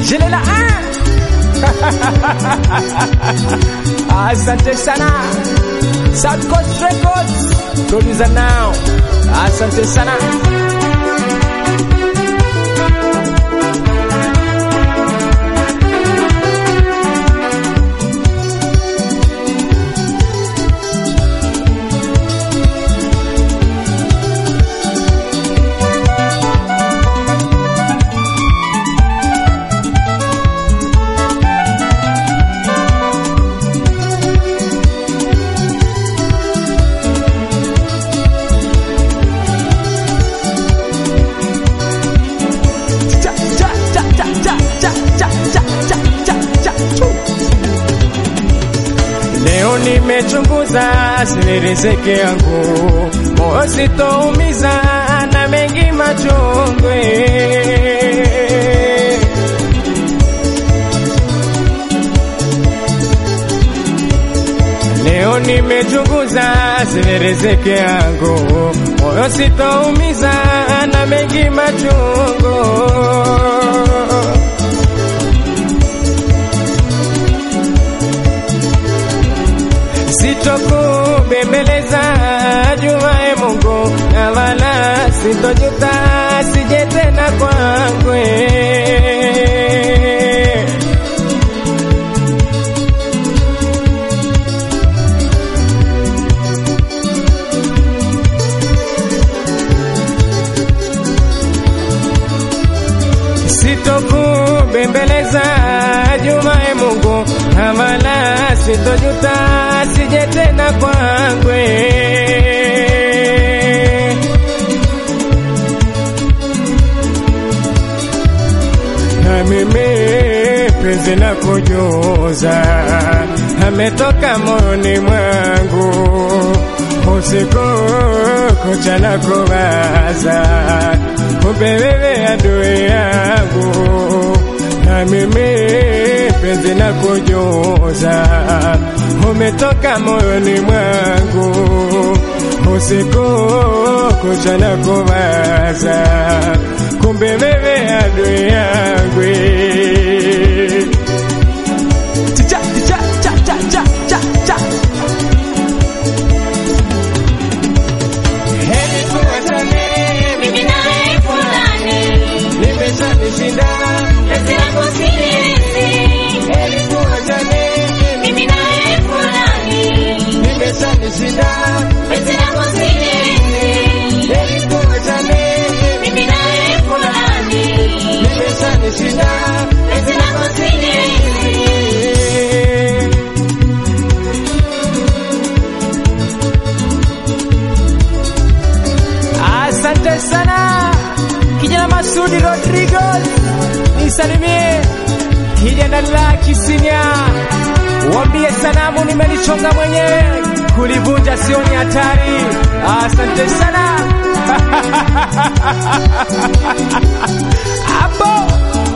Jelela Asante sana South Coast Records Producer now Asante sana cha cha cha cha cha cha cha cha cha cha cha chu. Leo nimechunguza siri riziki yangu, moyo sitoumiza na mengi machungwe. Leo nimechunguza siri riziki yangu, moyo sitoumiza na mengi machungu. Sitokubembeleza jumae Mungu, na wala sitojuta sije tena kwangwe. Sitokubembeleza jumae Mungu, na wala sitojuta sije tena kwangwe. na mimi penzi la kujuza ametoka moyoni mwangu usiku kucha na kuwaza kumbe wewe adui yangu na mimi penzi la kujuza umetoka moyoni mwangu usiku kucha na kuwaza kumbe wewe adui yangu cha cha cha cha cha cha cha Heri tuwachane, Mimi naye fulani, nimeshanishinda. penzi langu siliwezi. Heri tuwachane, Mimi naye fulani, nimeshanishinda. penzi langu siliwezi. Heri tuwachane, Mimi naye fulani, nimeshanishinda. penzi langu siliwezi. Asante sana kijana Masudi Rodrigo, nisalimie kijana la Kisinya, wambie sanamu nimelichonga mwenyewe, kulivunja sio ni hatari. Asante sana hapo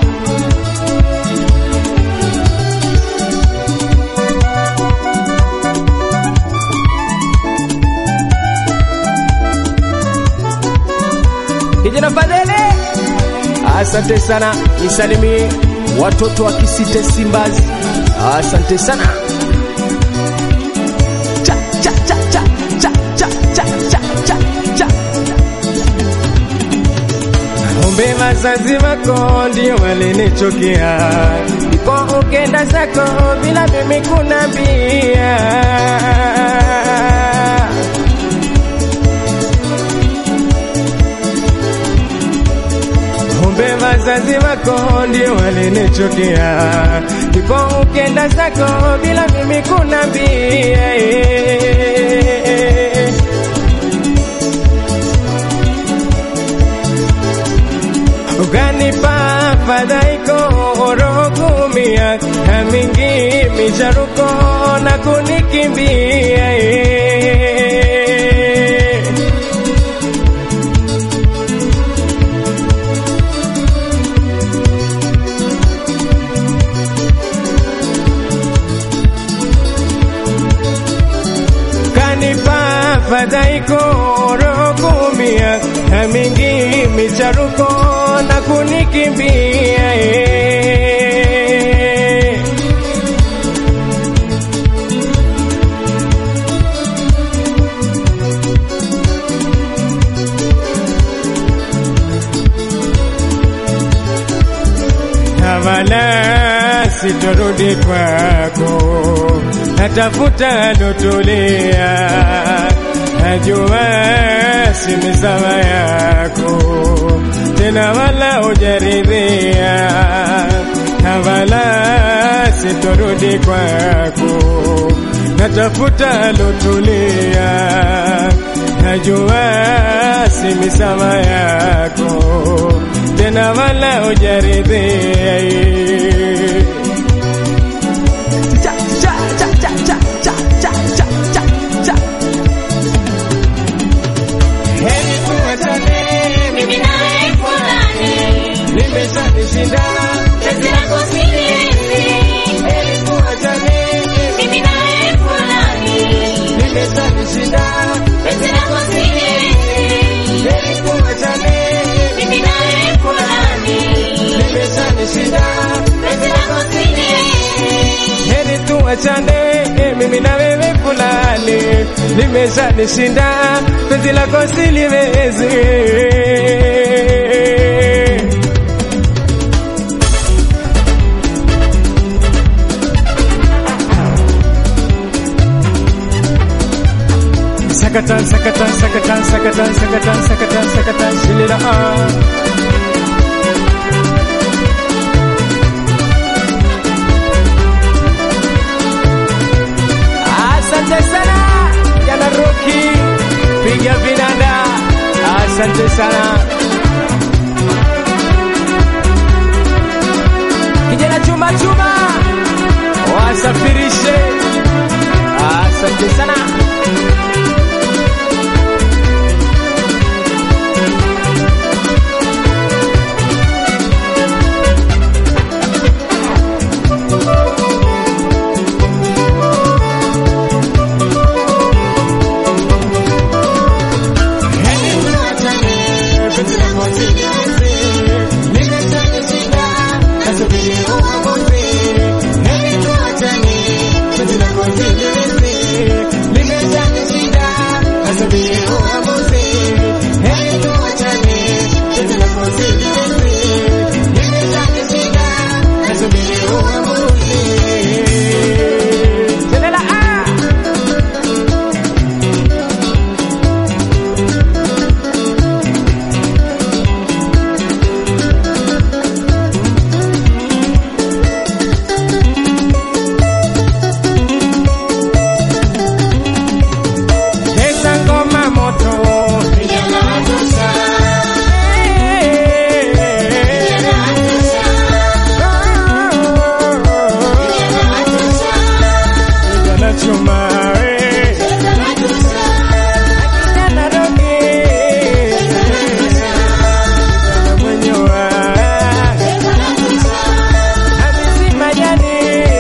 kijana Fadele, asante sana, nisalimie watoto wa Kisite Simbazi, asante sana. Cha, cha, cha, cha, cha, cha, cha, cha, cha, cha. Kumbe wazazi wako ndio walinichukia, iko ukenda zako bila mimi kunambia. Kumbe wazazi wako ndio walinichukia, ndipo ukenda zako bila mimi kunambia. Ukanipa fadhaiko orogumia na mingi micharuko na kunikimbia fadhaiko rokumia na mingi micharuko na kunikimbia eh. sitorudi kwako, natafuta lotulia, najua si misawa yako tena, wala ujaridhia, na wala sitorudi kwako, natafuta lotulia, najua si misawa yako tena, wala ujaridhia Heri tuachane, Mimi naye fulani, nimeshanishinda. penzi lako siliwezi. Heri tuachane, Mimi naye fulani, nimeshanishinda. penzi lako siliwezi. Heri tuachane, Mimi naye fulani, nimeshanishinda. penzi lako siliwezi. Heri tuachane, mimi na wewe fulani, nimeshanishinda. Penzi lako siliwezi. Sakatan, sakatan, sakatan, sakatan, sakatan, sakatan, sakatan, shilila ah. Asante sana jana Roki, piga vinanda. Asante sana kijana chuma chuma, wasafirishe. Asante sana. Telela ah! Esa ngoma moto Vijana watosha, vijana watosha, vijana watosha, Kijana chuma eh. vijana watosha, Kijana Roki Kijana mwenyewe vijana watosha, Hamisi Majani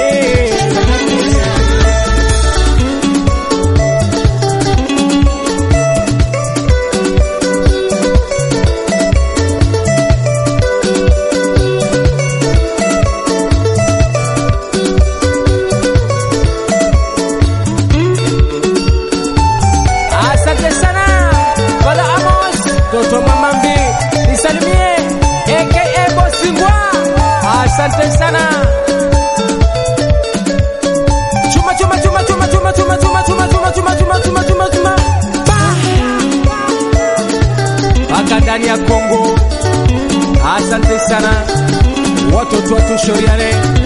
Asante sana Bala Amos Toto Mamambi Nisalimie aka Bosingwa Asante sana Chuma chuma chuma chuma chuma chuma chuma chuma chuma chuma chuma chuma chuma chuma Paka ndani ya Kongo Asante sana Watoto watushoriane